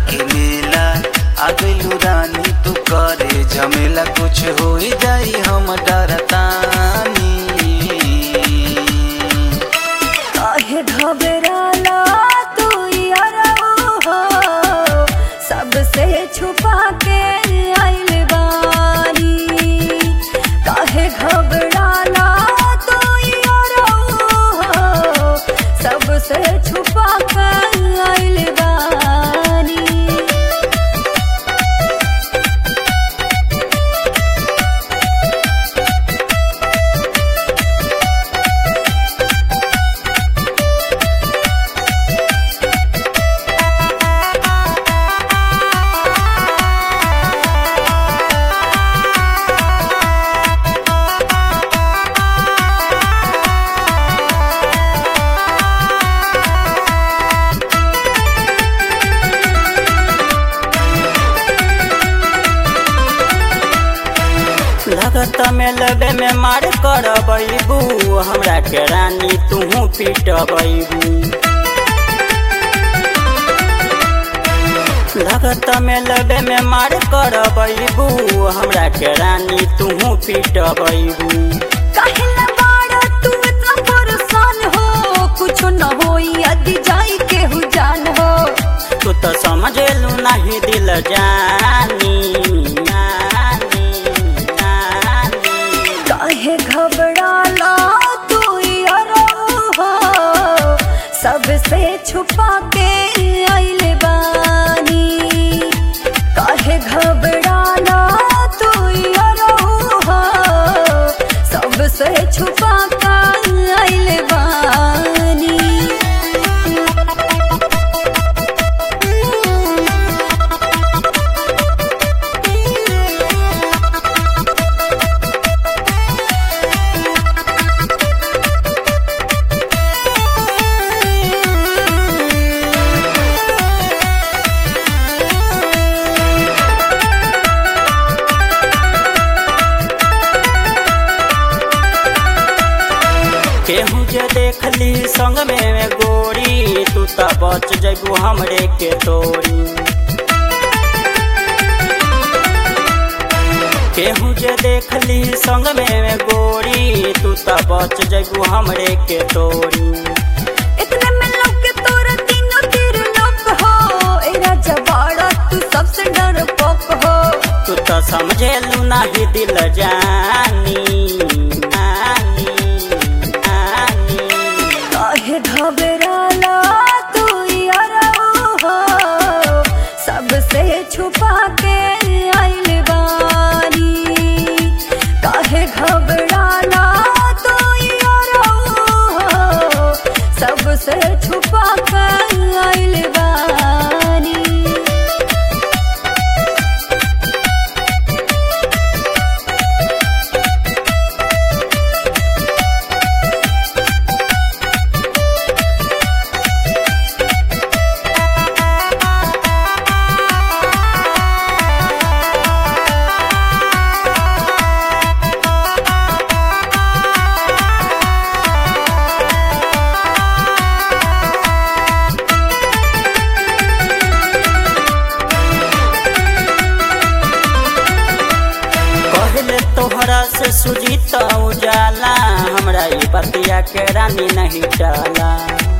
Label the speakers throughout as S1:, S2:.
S1: के मेला आगलू रानी तू करे झमेला कुछ हो जाई हम डरतानी
S2: काहे घबराला तू यारो हो सबसे छुपा के आइल बानी काहे घबराला तू यारो हो सबसे छुपा के आइल बानी
S3: लगत में लबे में मार कर बैबू हमरा के रानी तूहू पीट बैबू लगत में लबे में मार कर बैबू हमरा के रानी तूहू पीट बैबू
S2: काहेला बाड़ा तू इतना परेशान हो कुछ न होई यदि जाई केहू जान हो
S3: तू तो समझेलू नहीं दिल जानी नानी, नानी।
S2: काहे घबराला तू यारो हो सबसे छुपा के आइल बानी काहे घबराला तू यारो हो सबसे छुपा के आइल बानी
S3: केहू जे देख ली संग में में गोरी तू तो बच जगू हमरे के तोरी केहू जे देख ली संग में में गोरी तू तो बच जगू हमरे के तोरी
S2: इतने में लोग के तोरा तीनों तीर लोक हो ए राजा बाड़ा तू सबसे डर पोक हो
S3: तू तो समझेलू नहीं दिल जानी नानी, नानी।
S2: काहे घबराला तू यारो हो सबसे छुपा के आइल बानी काहे घबराला तू यारो हो सबसे छुपा के आइल बानी
S3: कहले तोहरा से सुजीत उजाला हमरा ई बतिया के रानी नहीं डाला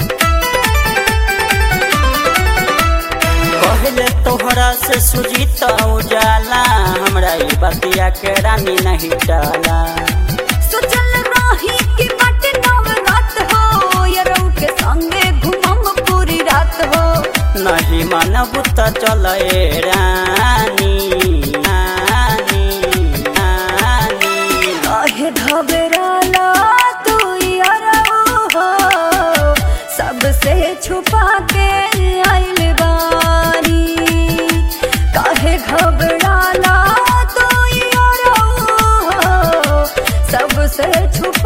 S3: कहले तोहरा से सुजीत उजाला हमरा ई बतिया के रानी नहीं डाला
S2: सोचल रही कि बाटे नवरात हो यरौ के संगे घुमम पूरी रात हो
S3: नहीं मानब त चल ए रानी नानी, नानी।
S2: काहे घबराला तू यारो हो सबसे छुपा के आइल बानी काहे घबराला तू यारो हो सबसे छुपा